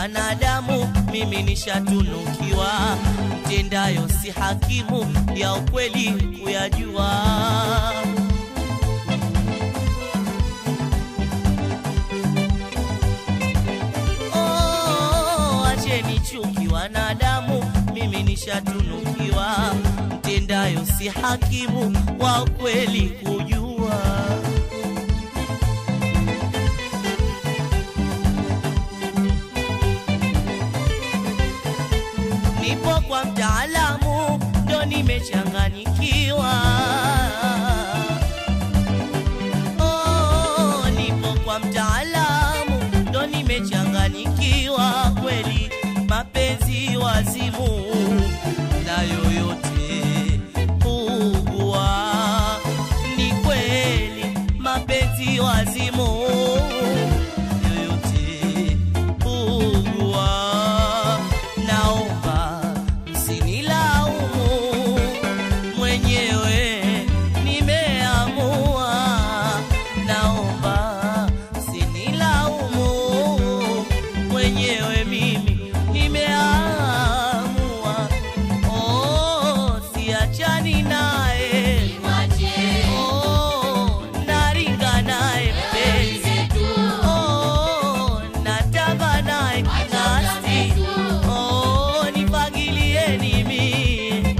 wanadamu, mimi nishatunukiwa, mtendayo si hakimu, ya ukweli kuyajua. Oh, acheni chuki wanadamu, mimi nishatunukiwa, mtendayo si hakimu, wa ukweli kujua. nipo kwa mtaalamu ndo nimechanganyikiwa. Oh, nipo kwa mtaalamu ndo nimechanganyikiwa kweli, mapenzi wazimu na yoyote ugua, ni kweli mapenzi wazimu yoyote ugua, naomba msinilaumu, mwenyewe nimeamua, naomba msinilaumu, mwenyewe mimi nimeamua, oh, siachani naye oh, naringa naye mpenzi Oh, natamba naye kinasti. Oh, nipangilieni mimi.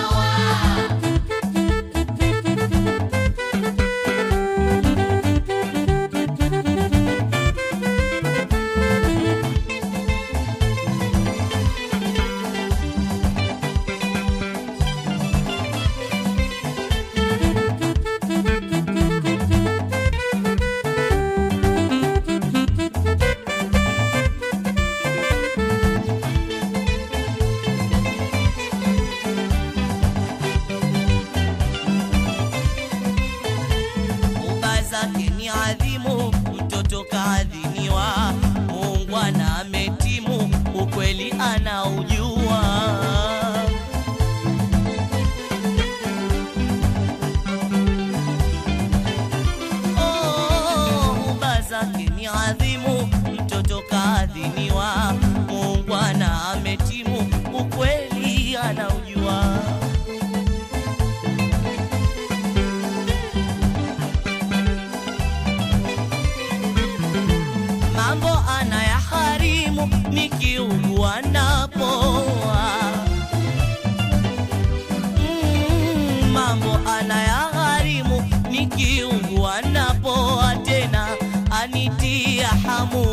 Uba zake ni adhimu, mtoto kaadhiniwa, muungwana ametimu, ukweli anaujua. Oh, uba zake ni adhimu, mtoto kaadhiniwa, muungwana ametimu, ukweli anaujua. mambo anayaharimu nikiugua napoa. Mm, mambo anayaharimu nikiugua napoa, tena anitia hamu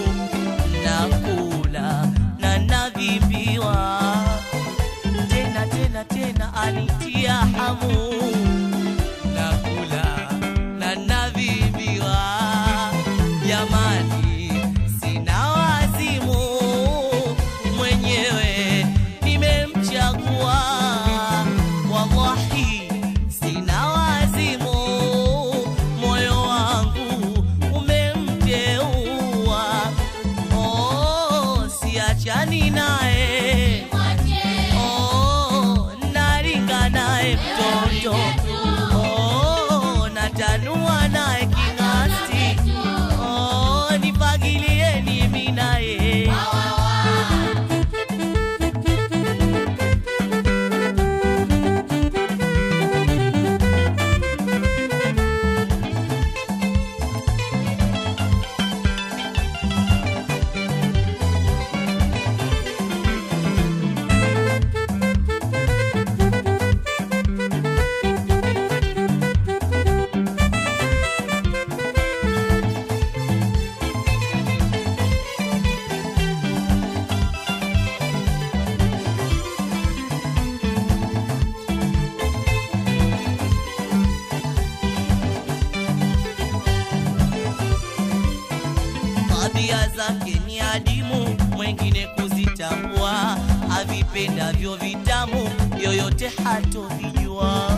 nakula na nadhibiwa, tena tena tena anitia hamu nakula na nadhibiwa. Jamani, sina wazimu, mwenyewe nimemchagua. Wallahi, sina wazimu, moyo wangu umemteua. Oh, siachani naye Oh, naringa naye mtoto Oh, natanua naye king'asti Oh, nipangilieni mimi naye tabia zake ni adimu, mwengine kuzitambua, avipendavyo vitamu, yoyote hatovijua.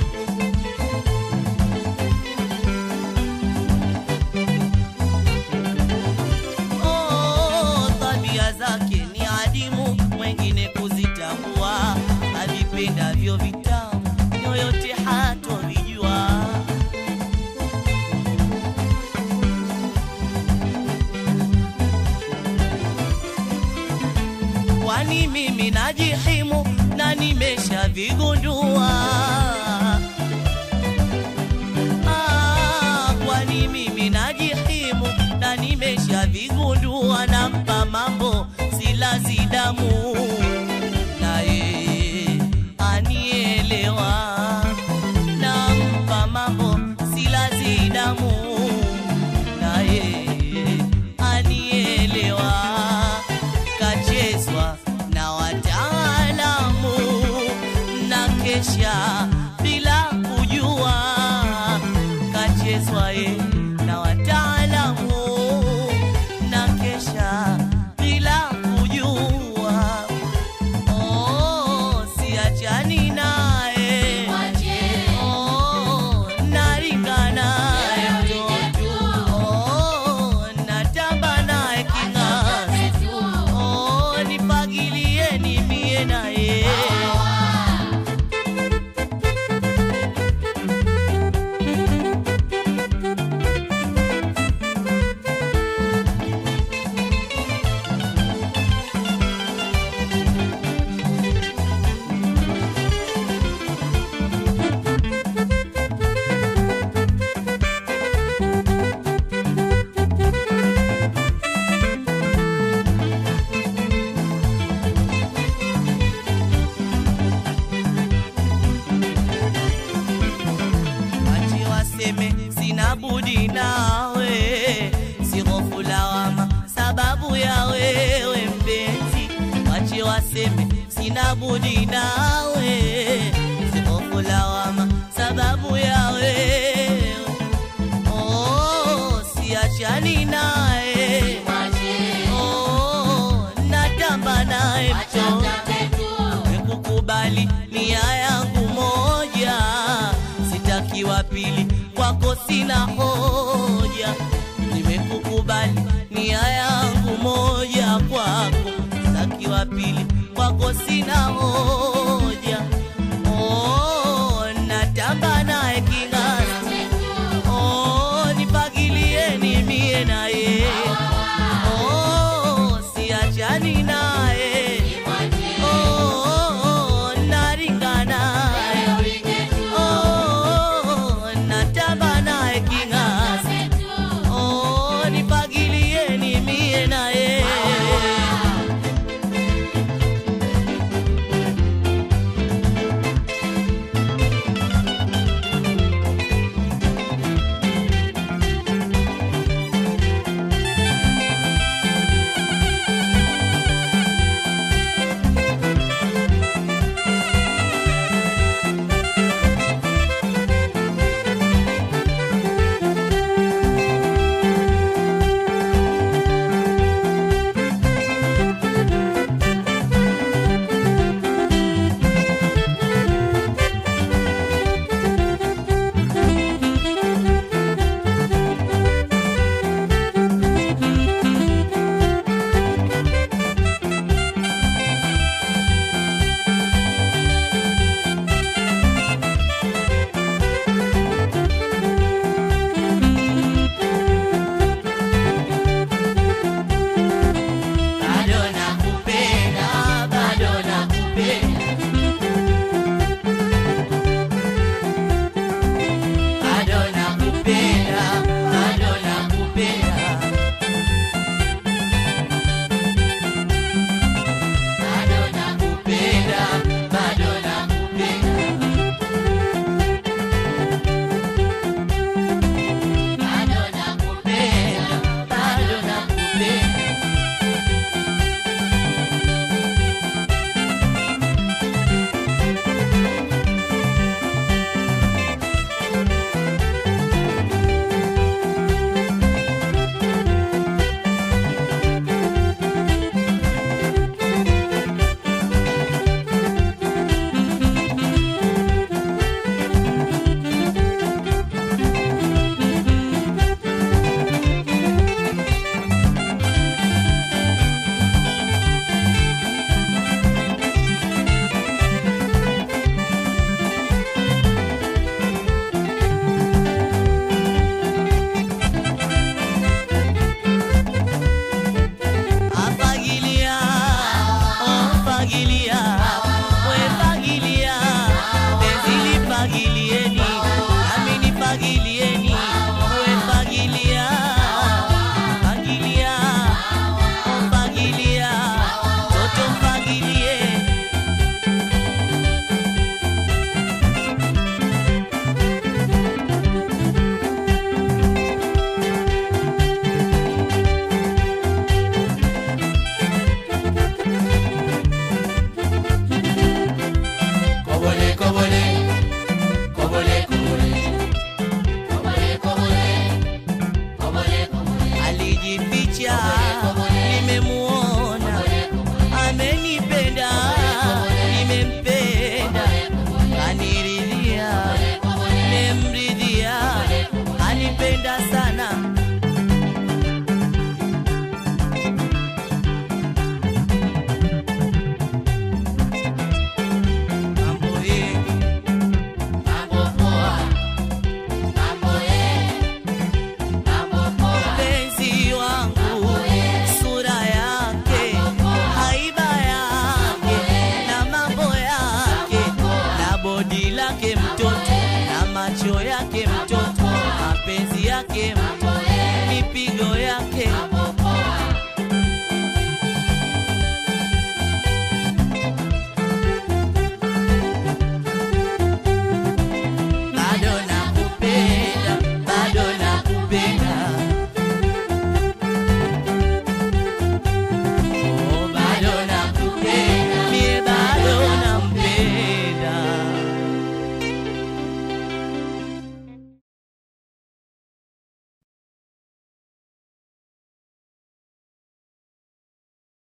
Oh, tabia zake ni adimu, mwengine kuzitambua, avipendavyo vitamu, yoyote hatovijua. siacha bila kujua kachezwa ye na wataalamu na kesha bila kujua oh, siachani naye oh, naringana oh, natamba naye king'azi oh, nipagilieni mie naye Wache waseme sina budi nawe, si hofu lawama sababu ya wewe mpenzi. Wache waseme sina budi nawe, si hofu lawama sababu ya wewe. Oh, siachani naye, oh, natamba naye mchongo nimekukubali nia yangu moja, sitaki wa pili, kwako sina hoja. Nimekukubali nia yangu moja, kwako sitaki wa pili, kwako sina hoja.